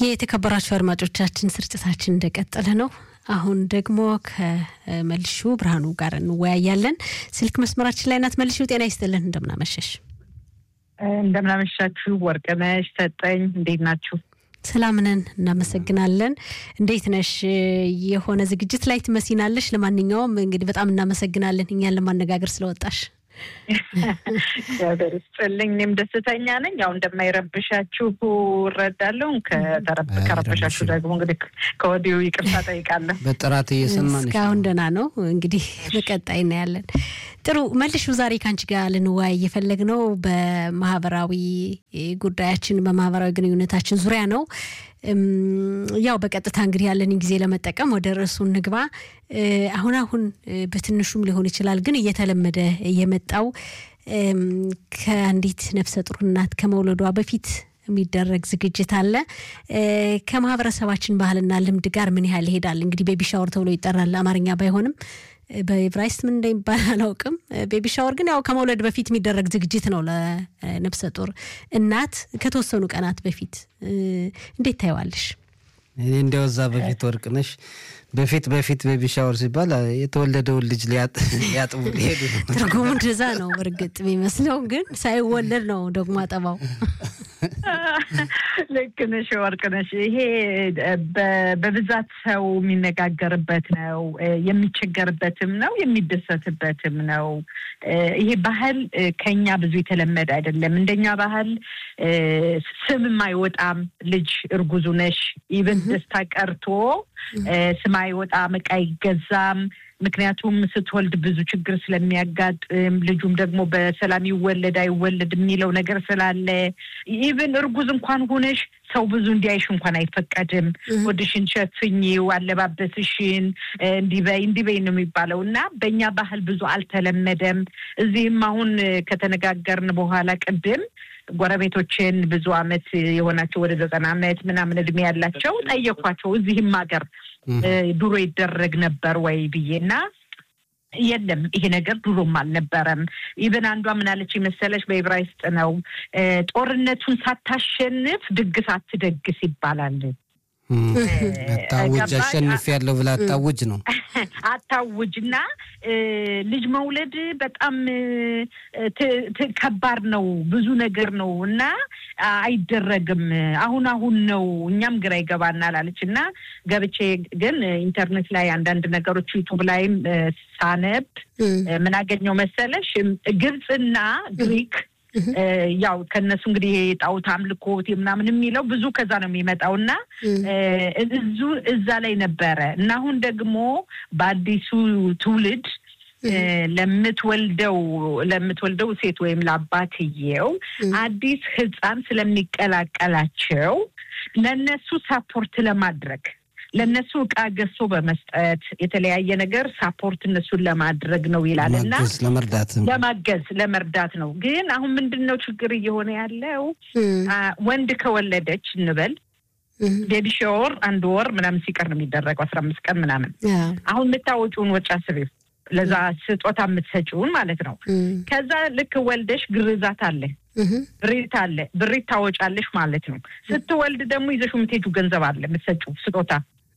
የተከበራችሁ አድማጮቻችን ስርጭታችን እንደቀጠለ ነው። አሁን ደግሞ ከመልሹ ብርሃኑ ጋር እንወያያለን። ስልክ መስመራችን ላይ ናት። መልሹ ጤና ይስጥልን። እንደምናመሸሽ። እንደምናመሻችሁ ወርቅነሽ ሰጠኝ፣ እንዴት ናችሁ? ሰላም ነን፣ እናመሰግናለን። እንዴት ነሽ? የሆነ ዝግጅት ላይ ትመስናለሽ። ለማንኛውም እንግዲህ በጣም እናመሰግናለን እኛን ለማነጋገር ስለወጣሽ። እግዚአብሔር ይስጥልኝ። እኔም ደስተኛ ነኝ። ያው እንደማይረብሻችሁ እረዳለሁ። ከረበሻችሁ ደግሞ እንግዲህ ከወዲሁ ይቅርታ ጠይቃለሁ። በጥራት እየሰማን እስካሁን ደህና ነው። እንግዲህ በቀጣይ እናያለን። ጥሩ መልሹ፣ ዛሬ ከአንቺ ጋር ልንወያይ የፈለግነው በማህበራዊ ጉዳያችን በማህበራዊ ግንኙነታችን ዙሪያ ነው። ያው በቀጥታ እንግዲህ ያለንን ጊዜ ለመጠቀም ወደ ርዕሱ እንግባ። አሁን አሁን በትንሹም ሊሆን ይችላል ግን እየተለመደ የመጣው ከአንዲት ነፍሰ ጡር እናት ከመውለዷ በፊት የሚደረግ ዝግጅት አለ። ከማህበረሰባችን ባህልና ልምድ ጋር ምን ያህል ይሄዳል? እንግዲህ ቤቢ ሻወር ተብሎ ይጠራል። አማርኛ ባይሆንም በኤብራይስጥ ምን እንደሚባል አላውቅም። ቤቢ ሻወር ግን ያው ከመውለድ በፊት የሚደረግ ዝግጅት ነው ለነፍሰ ጡር እናት ከተወሰኑ ቀናት በፊት። እንዴት ታየዋለሽ? እኔ እንደወዛ በፊት ወርቅነሽ በፊት በፊት ቤቢ ሻወር ሲባል የተወለደውን ልጅ ሊያጥቡ ሊሄዱ ትርጉሙ እንደዛ ነው። እርግጥ የሚመስለው ግን ሳይወለድ ነው ደግሞ አጠባው። ልክ ነሽ ወርቅነሽ። ይሄ በብዛት ሰው የሚነጋገርበት ነው፣ የሚቸገርበትም ነው፣ የሚደሰትበትም ነው። ይሄ ባህል ከኛ ብዙ የተለመደ አይደለም። እንደኛ ባህል ስምም አይወጣም። ልጅ እርጉዙ ነሽ ኢቨን ደስታ ቀርቶ ስም አይወጣም፣ እቃ አይገዛም። ምክንያቱም ስትወልድ ብዙ ችግር ስለሚያጋጥም ልጁም ደግሞ በሰላም ይወለድ አይወለድ የሚለው ነገር ስላለ ኢቭን እርጉዝ እንኳን ሆነሽ ሰው ብዙ እንዲያይሽ እንኳን አይፈቀድም። ወድሽን ሸፍኝው፣ አለባበስሽን እንዲበይ እንዲበይ ነው የሚባለው እና በእኛ ባህል ብዙ አልተለመደም። እዚህም አሁን ከተነጋገርን በኋላ ቅድም ጎረቤቶችን ብዙ አመት የሆናቸው ወደ ዘጠና አመት ምናምን እድሜ ያላቸው ጠየኳቸው። እዚህም ሀገር ድሮ ይደረግ ነበር ወይ ብዬ እና የለም ይሄ ነገር ድሮም አልነበረም። ኢቨን አንዷ ምናለች መሰለች በዕብራይስጥ ነው ጦርነቱን ሳታሸንፍ ድግስ አትደግስ ይባላል። አታውጅ አሸንፍ ያለው ብላ አታውጅ ነው አታውጅ እና ልጅ መውለድ በጣም ከባድ ነው፣ ብዙ ነገር ነው እና አይደረግም። አሁን አሁን ነው እኛም ግራ ይገባናል አለች እና ገብቼ ግን ኢንተርኔት ላይ አንዳንድ ነገሮች ዩቱብ ላይም ሳነብ ምን አገኘው መሰለሽ ግብፅና ግሪክ ያው ከነሱ እንግዲህ የጣዖት አምልኮት ምናምን የሚለው ብዙ ከዛ ነው የሚመጣው እና እዙ እዛ ላይ ነበረ እና አሁን ደግሞ በአዲሱ ትውልድ ለምትወልደው ለምትወልደው ሴት ወይም ለአባትየው አዲስ ሕፃን ስለሚቀላቀላቸው ለነሱ ሳፖርት ለማድረግ ለእነሱ እቃ ገዝቶ በመስጠት የተለያየ ነገር ሳፖርት እነሱን ለማድረግ ነው ይላል እና ለመርዳት ለማገዝ ለመርዳት ነው። ግን አሁን ምንድን ነው ችግር እየሆነ ያለው ወንድ ከወለደች እንበል ቤቢ ሻወር አንድ ወር ምናምን ሲቀር ነው የሚደረገው፣ አስራ አምስት ቀን ምናምን። አሁን የምታወጪውን ወጪ አስቢው፣ ለዛ ስጦታ የምትሰጪውን ማለት ነው። ከዛ ልክ ወልደሽ ግርዛት አለ ብሪት አለ ብሪት ታወጫለሽ ማለት ነው። ስትወልድ ደግሞ ይዘሽ የምትሄጂው ገንዘብ አለ የምትሰጪው ስጦታ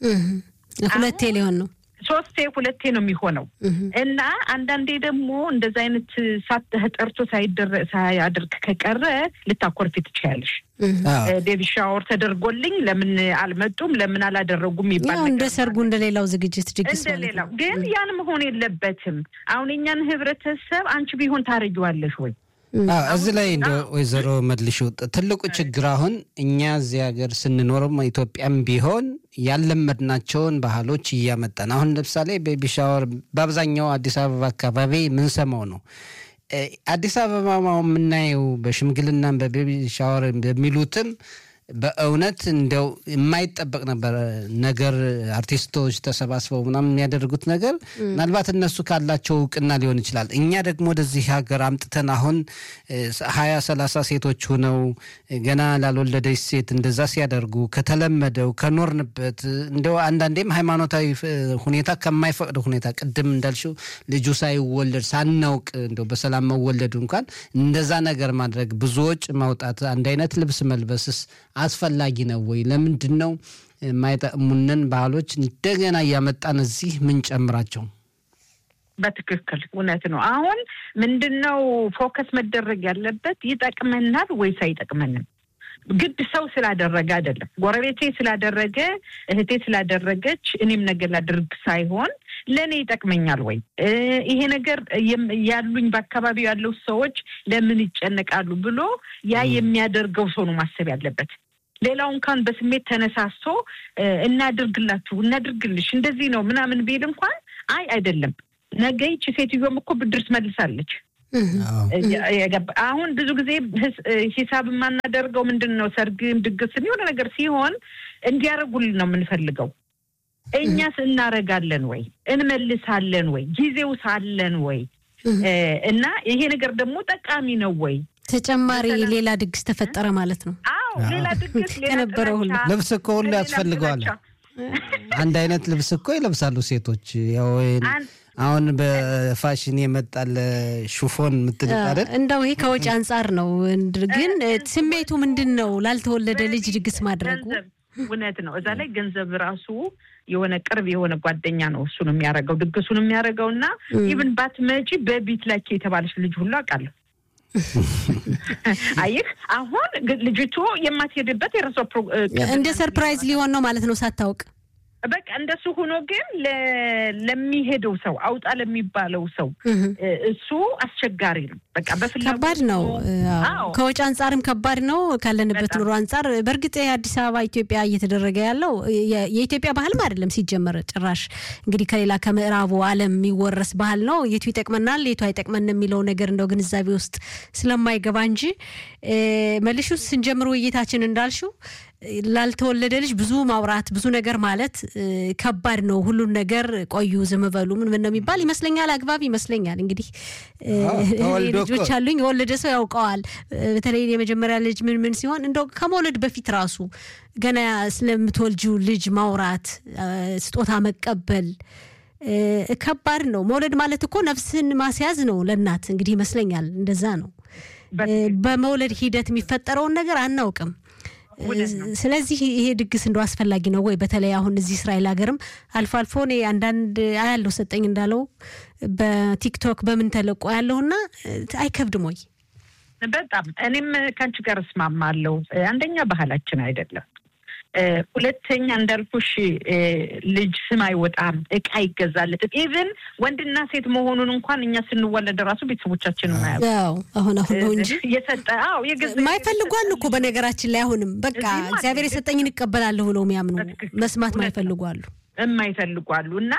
ሁለቴ ሊሆን ነው ሶስቴ ሁለቴ ነው የሚሆነው እና አንዳንዴ ደግሞ እንደዚ አይነት ጠርቶ ሳያደርግ ከቀረ ልታኮርፊ ትችያለሽ። ቤቢ ሻወር ተደርጎልኝ ለምን አልመጡም ለምን አላደረጉም ይባል እንደ ሰርጉ እንደሌላው ዝግጅት ድግስ እንደሌላው ግን ያን መሆን የለበትም። አሁን የኛን ህብረተሰብ አንቺ ቢሆን ታረጊዋለሽ ወይ? እዚህ ላይ እንደ ወይዘሮ መልሹ ትልቁ ችግር አሁን እኛ እዚህ ሀገር ስንኖርም ኢትዮጵያም ቢሆን ያለመድናቸውን ባህሎች እያመጣን አሁን ለምሳሌ ቤቢ ሻወር በአብዛኛው አዲስ አበባ አካባቢ የምንሰማው ነው። አዲስ አበባ የምናየው በሽምግልናም በቤቢ ሻወር በሚሉትም በእውነት እንደው የማይጠበቅ ነበር ነገር አርቲስቶች ተሰባስበው ምናምን የሚያደርጉት ነገር ምናልባት እነሱ ካላቸው እውቅና ሊሆን ይችላል። እኛ ደግሞ ወደዚህ ሀገር አምጥተን አሁን ሀያ ሰላሳ ሴቶች ሆነው ገና ላልወለደች ሴት እንደዛ ሲያደርጉ ከተለመደው ከኖርንበት እንደው አንዳንዴም ሃይማኖታዊ ሁኔታ ከማይፈቅድ ሁኔታ ቅድም እንዳልሽው ልጁ ሳይወለድ ሳናውቅ እንደው በሰላም መወለዱ እንኳን እንደዛ ነገር ማድረግ ብዙ ወጪ ማውጣት አንድ አይነት ልብስ መልበስስ አስፈላጊ ነው ወይ? ለምንድን ነው የማይጠቅሙንን ባህሎች እንደገና እያመጣን እዚህ ምን ጨምራቸው? በትክክል እውነት ነው። አሁን ምንድን ነው ፎከስ መደረግ ያለበት ይጠቅመናል ወይስ አይጠቅመንም? ግድ ሰው ስላደረገ አይደለም፣ ጎረቤቴ ስላደረገ፣ እህቴ ስላደረገች እኔም ነገር ላድርግ ሳይሆን ለእኔ ይጠቅመኛል ወይ ይሄ ነገር ያሉኝ በአካባቢው ያለው ሰዎች ለምን ይጨነቃሉ ብሎ ያ የሚያደርገው ሰው ነው ማሰብ ያለበት። ሌላው እንኳን በስሜት ተነሳስቶ እናድርግላችሁ፣ እናድርግልሽ እንደዚህ ነው ምናምን ቢል እንኳን አይ አይደለም ነገ ይቺ ሴትዮዋም እኮ ብድር ትመልሳለች። አሁን ብዙ ጊዜ ሂሳብ የማናደርገው ምንድን ነው ሰርግም ድግስም የሆነ ነገር ሲሆን እንዲያደርጉልን ነው የምንፈልገው። እኛስ እናረጋለን ወይ እንመልሳለን ወይ ጊዜው ሳለን ወይ እና ይሄ ነገር ደግሞ ጠቃሚ ነው ወይ ተጨማሪ ሌላ ድግስ ተፈጠረ ማለት ነው። አዎ ሌላ ድግስ ከነበረው ሁሉ ልብስ እኮ ሁሉ ያስፈልገዋል። አንድ አይነት ልብስ እኮ ይለብሳሉ ሴቶች ያው አሁን በፋሽን የመጣል ሹፎን የምትልቅ አይደል? እንደው ይሄ ከወጪ አንጻር ነው። ግን ስሜቱ ምንድን ነው? ላልተወለደ ልጅ ድግስ ማድረጉ እውነት ነው። እዛ ላይ ገንዘብ ራሱ የሆነ ቅርብ የሆነ ጓደኛ ነው እሱ ነው የሚያደርገው ድግሱን የሚያደርገው እና ኢቭን ባትመጪ በቢት ላኪ የተባለች ልጅ ሁሉ አውቃለሁ። አይህ አሁን ልጅቱ የማትሄድበት የራሷ እንደ ሰርፕራይዝ ሊሆን ነው ማለት ነው ሳታውቅ በቃ እንደሱ ሆኖ ግን ለሚሄደው ሰው አውጣ ለሚባለው ሰው እሱ አስቸጋሪ ነው። በቃ በፍላጎት ከባድ ነው። ከወጪ አንጻርም ከባድ ነው። ካለንበት ኑሮ አንጻር በእርግጥ የአዲስ አበባ ኢትዮጵያ እየተደረገ ያለው የኢትዮጵያ ባህልም አይደለም ሲጀመር ጭራሽ እንግዲህ ከሌላ ከምዕራቡ ዓለም የሚወረስ ባህል ነው። የቱ ይጠቅመናል፣ የቱ አይጠቅመን የሚለው ነገር እንደው ግንዛቤ ውስጥ ስለማይገባ እንጂ መልሹ ስንጀምር ውይይታችን እንዳልሽው ላልተወለደ ልጅ ብዙ ማውራት ብዙ ነገር ማለት ከባድ ነው። ሁሉን ነገር ቆዩ ዝም በሉ ምን ምን ነው የሚባል ይመስለኛል። አግባብ ይመስለኛል። እንግዲህ ልጆች አሉኝ። የወለደ ሰው ያውቀዋል። በተለይ የመጀመሪያ ልጅ ምን ምን ሲሆን እንደው ከመውለድ በፊት ራሱ ገና ስለምትወልጂው ልጅ ማውራት፣ ስጦታ መቀበል ከባድ ነው። መውለድ ማለት እኮ ነፍስን ማስያዝ ነው ለእናት እንግዲህ ይመስለኛል። እንደዛ ነው። በመውለድ ሂደት የሚፈጠረውን ነገር አናውቅም። ስለዚህ ይሄ ድግስ እንደው አስፈላጊ ነው ወይ? በተለይ አሁን እዚህ እስራኤል ሀገርም አልፎ አልፎ እኔ አንዳንድ አያለው ሰጠኝ እንዳለው በቲክቶክ በምን ተለቆ ያለውና አይከብድም ወይ? በጣም እኔም ከአንቺ ጋር እስማማለሁ። አንደኛ ባህላችን አይደለም። ሁለተኛ እንዳልኩሽ ልጅ ስም አይወጣም፣ እቃ አይገዛለትም። ኢቭን ወንድና ሴት መሆኑን እንኳን እኛ ስንወለድ ራሱ ቤተሰቦቻችን ያው አሁን አሁን ነው እንጂ የሰጠ አዎ ማይፈልጉ አሉ እኮ በነገራችን ላይ አሁንም በቃ እግዚአብሔር የሰጠኝን እቀበላለሁ ብለው የሚያምኑ መስማት ማይፈልጉ አሉ የማይፈልጉ አሉ እና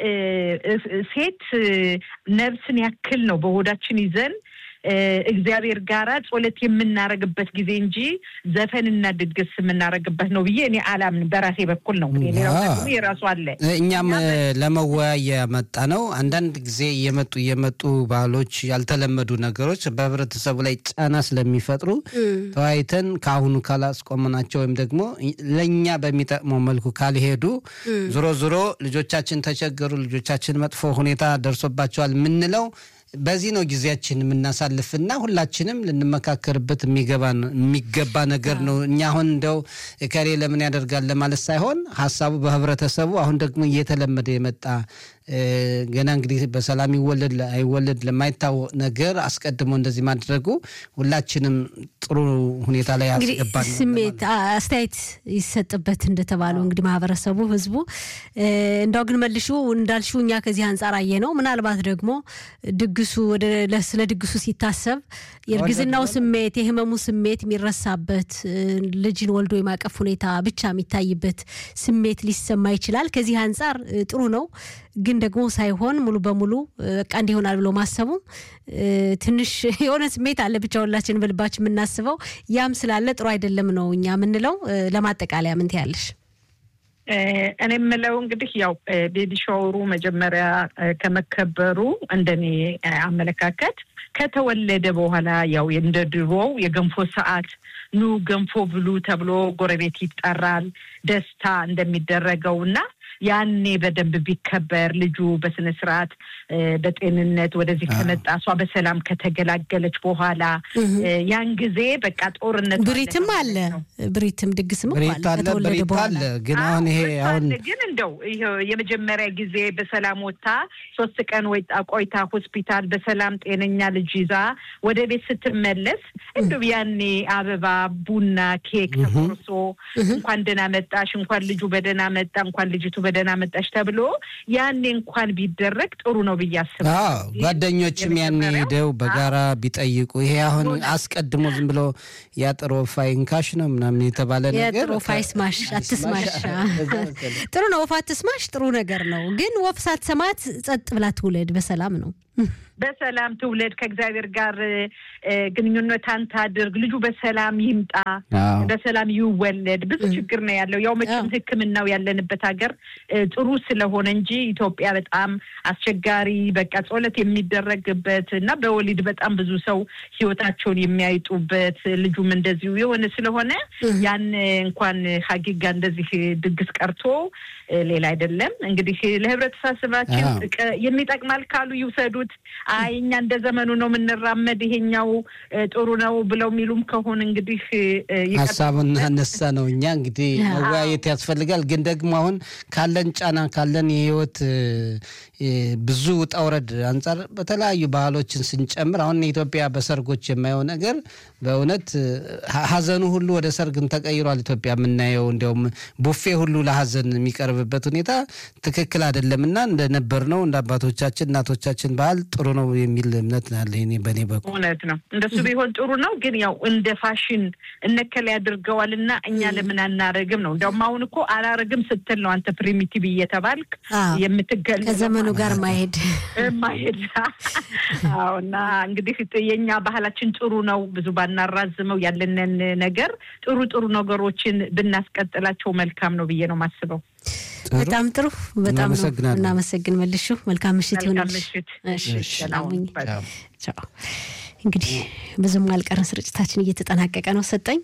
ሴት ነፍስን ያክል ነው በሆዳችን ይዘን እግዚአብሔር ጋራ ጸሎት የምናረግበት ጊዜ እንጂ ዘፈንና ድግስ የምናረግበት ነው ብዬ እኔ አላምን። በራሴ በኩል ነው። ሌላው ደግሞ የራሱ አለ። እኛም ለመወያያ መጣ ነው። አንዳንድ ጊዜ እየመጡ እየመጡ ባህሎች፣ ያልተለመዱ ነገሮች በህብረተሰቡ ላይ ጫና ስለሚፈጥሩ ተወያይተን ከአሁኑ ካላስቆመናቸው ወይም ደግሞ ለእኛ በሚጠቅመው መልኩ ካልሄዱ ዞሮ ዞሮ ልጆቻችን ተቸገሩ፣ ልጆቻችን መጥፎ ሁኔታ ደርሶባቸዋል የምንለው በዚህ ነው ጊዜያችን የምናሳልፍና ሁላችንም ልንመካከርበት የሚገባ ነገር ነው። እኛ አሁን እንደው ከሌ ለምን ያደርጋል ለማለት ሳይሆን ሀሳቡ በህብረተሰቡ አሁን ደግሞ እየተለመደ የመጣ ገና እንግዲህ በሰላም ይወለድ አይወለድ ለማይታወቅ ነገር አስቀድሞ እንደዚህ ማድረጉ ሁላችንም ጥሩ ሁኔታ ላይ ያስገባል። ስሜት አስተያየት ይሰጥበት እንደተባለው እንግዲህ ማህበረሰቡ፣ ህዝቡ እንዳው ግን መልሹ እንዳልሽው እኛ ከዚህ አንጻር አየ ነው። ምናልባት ደግሞ ድግሱ ወደ ስለ ድግሱ ሲታሰብ የእርግዝናው ስሜት የህመሙ ስሜት የሚረሳበት ልጅን ወልዶ የማቀፍ ሁኔታ ብቻ የሚታይበት ስሜት ሊሰማ ይችላል። ከዚህ አንጻር ጥሩ ነው ግን ደግሞ ሳይሆን ሙሉ በሙሉ በቃ እንዲህ ይሆናል ብሎ ማሰቡ ትንሽ የሆነ ስሜት አለ። ብቻ ሁላችን በልባችን የምናስበው ያም ስላለ ጥሩ አይደለም ነው እኛ የምንለው። ለማጠቃለያ ምን ትያለሽ? እኔ የምለው እንግዲህ ያው ቤቢ ሻወሩ መጀመሪያ ከመከበሩ እንደኔ አመለካከት ከተወለደ በኋላ ያው እንደ ድሮው የገንፎ ሰዓት ኑ ገንፎ ብሉ ተብሎ ጎረቤት ይጠራል። ደስታ እንደሚደረገው እና ያኔ በደንብ ቢከበር ልጁ በስነ ስርዓት በጤንነት ወደዚህ ከመጣ እሷ በሰላም ከተገላገለች በኋላ ያን ጊዜ በቃ ጦርነት ብሪትም አለ ብሪትም ድግስም ብሪት አለ ብሪት አለ። ግን አሁን ይሄ አሁን ግን እንደው የመጀመሪያ ጊዜ በሰላም ወጥታ ሶስት ቀን ወይ ቆይታ ሆስፒታል በሰላም ጤነኛ ልጅ ይዛ ወደ ቤት ስትመለስ እንደው ያኔ አበባ፣ ቡና፣ ኬክ ተቆርሶ እንኳን ደህና መጣሽ፣ እንኳን ልጁ በደህና መጣ፣ እንኳን ልጅቱ በደህና መጣሽ ተብሎ ያኔ እንኳን ቢደረግ ጥሩ ነው ብዬ አስባለሁ። ጓደኞችም ያኔ ሄደው በጋራ ቢጠይቁ ይሄ አሁን አስቀድሞ ዝም ብሎ ያጥሮ ፋይንካሽ ነው ምናምን የተባለ ነገር የጥሩ ፋይ ስማሽ አትስማሽ። ጥሩ ነው ወፍ አትስማሽ፣ ጥሩ ነገር ነው። ግን ወፍ ሳትሰማት ጸጥ ብላ ትውለድ በሰላም ነው። በሰላም ትውለድ፣ ከእግዚአብሔር ጋር ግንኙነታን ታድርግ፣ ልጁ በሰላም ይምጣ፣ በሰላም ይወለድ። ብዙ ችግር ነው ያለው። ያው መቼም ሕክምናው ያለንበት ሀገር ጥሩ ስለሆነ እንጂ ኢትዮጵያ በጣም አስቸጋሪ በቃ ጸሎት የሚደረግበት እና በወሊድ በጣም ብዙ ሰው ሕይወታቸውን የሚያይጡበት ልጁም እንደዚሁ የሆነ ስለሆነ ያን እንኳን ሀጊጋ እንደዚህ ድግስ ቀርቶ ሌላ አይደለም። እንግዲህ ለህብረተሰባችን የሚጠቅማል ካሉ ይውሰዱት። አይ እኛ እንደ ዘመኑ ነው የምንራመድ ይሄኛው ጥሩ ነው ብለው የሚሉም ከሆነ እንግዲህ ሀሳቡን አነሳ ነው። እኛ እንግዲህ መወያየት ያስፈልጋል። ግን ደግሞ አሁን ካለን ጫና ካለን የህይወት ብዙ ውጣ ውረድ አንጻር በተለያዩ ባህሎችን ስንጨምር አሁን ኢትዮጵያ በሰርጎች የማየው ነገር በእውነት ሀዘኑ ሁሉ ወደ ሰርግን ተቀይሯል። ኢትዮጵያ የምናየው እንዲያውም ቡፌ ሁሉ ለሀዘን የሚቀርብበት ሁኔታ ትክክል አይደለም እና እንደነበር ነው እንደ አባቶቻችን እናቶቻችን ባህል ጥሩ ነው የሚል እምነት አለ በእኔ በኩል። እውነት ነው እንደሱ ቢሆን ጥሩ ነው። ግን ያው እንደ ፋሽን እነከል ያድርገዋል እና እኛ ለምን አናረግም ነው። እንዲያውም አሁን እኮ አላረግም ስትል ነው አንተ ፕሪሚቲቭ እየተባልክ የምትገል ከዘመኑ ጋር ማሄድ ማሄድ እና እንግዲህ የእኛ ባህላችን ጥሩ ነው። ብዙ ባናራዝመው ያለንን ነገር ጥሩ ጥሩ ነገሮችን ብናስቀጥላቸው መልካም ነው ብዬ ነው የማስበው። በጣም ጥሩ። በጣም ነው እናመሰግን። መልሹ መልካም ምሽት ይሆንልሽ። እንግዲህ ብዙም አልቀረን፣ ስርጭታችን እየተጠናቀቀ ነው። ሰጠኝ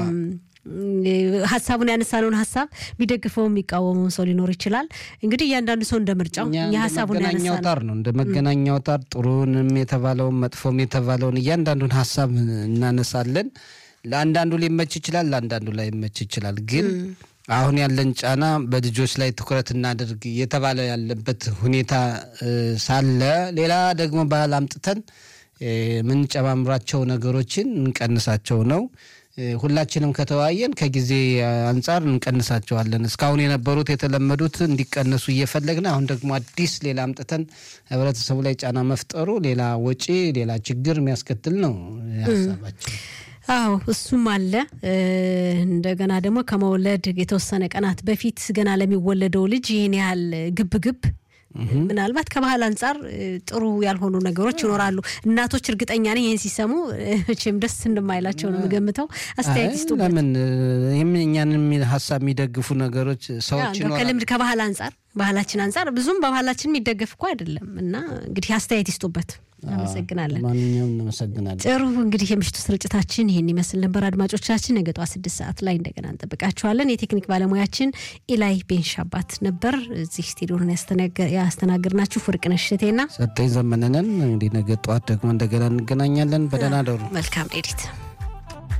ሀሳቡን ያነሳነውን ሀሳብ የሚደግፈው የሚቃወመውን ሰው ሊኖር ይችላል። እንግዲህ እያንዳንዱ ሰው እንደ ምርጫው ሀሳቡን ያነሳ አውታር ነው እንደ መገናኛ አውታር ጥሩንም የተባለውን መጥፎም የተባለውን እያንዳንዱን ሀሳብ እናነሳለን። ለአንዳንዱ ሊመች ይችላል፣ ለአንዳንዱ ላይ ይመች ይችላል። ግን አሁን ያለን ጫና በልጆች ላይ ትኩረት እናደርግ እየተባለ ያለበት ሁኔታ ሳለ ሌላ ደግሞ ባህል አምጥተን የምንጨማምራቸው ነገሮችን እንቀንሳቸው ነው። ሁላችንም ከተወያየን ከጊዜ አንጻር እንቀንሳቸዋለን። እስካሁን የነበሩት የተለመዱት እንዲቀነሱ እየፈለግን አሁን ደግሞ አዲስ ሌላ አምጥተን ህብረተሰቡ ላይ ጫና መፍጠሩ ሌላ ወጪ፣ ሌላ ችግር የሚያስከትል ነው ሀሳባችን። አዎ እሱም አለ። እንደገና ደግሞ ከመውለድ የተወሰነ ቀናት በፊት ገና ለሚወለደው ልጅ ይህን ያህል ግብ ግብ ምናልባት ከባህል አንጻር ጥሩ ያልሆኑ ነገሮች ይኖራሉ። እናቶች እርግጠኛ ነኝ ይህን ሲሰሙ መቼም ደስ እንደማይላቸው ነው የምገምተው። አስተያየት ይስጡ። ለምን እኛን የሚል ሀሳብ የሚደግፉ ነገሮች ሰዎች ከልምድ ከባህል አንጻር ባህላችን አንጻር ብዙም በባህላችን የሚደገፍ እኮ አይደለም እና እንግዲህ አስተያየት ይስጡበት። አመሰግናለን። ማንኛውም እናመሰግናለን። ጥሩ እንግዲህ የምሽቱ ስርጭታችን ይህን ይመስል ነበር። አድማጮቻችን ነገ ጠዋት ስድስት ሰዓት ላይ እንደገና እንጠብቃችኋለን። የቴክኒክ ባለሙያችን ኢላይ ቤንሻባት ነበር። እዚህ ስቱዲዮን ያስተናግድናችሁ ፍርቅነሽ እሸቴና ሰጠኝ ዘመነንን። እንግዲህ ነገ ጠዋት ደግሞ እንደገና እንገናኛለን። በደህና ደሩ። መልካም ሌሊት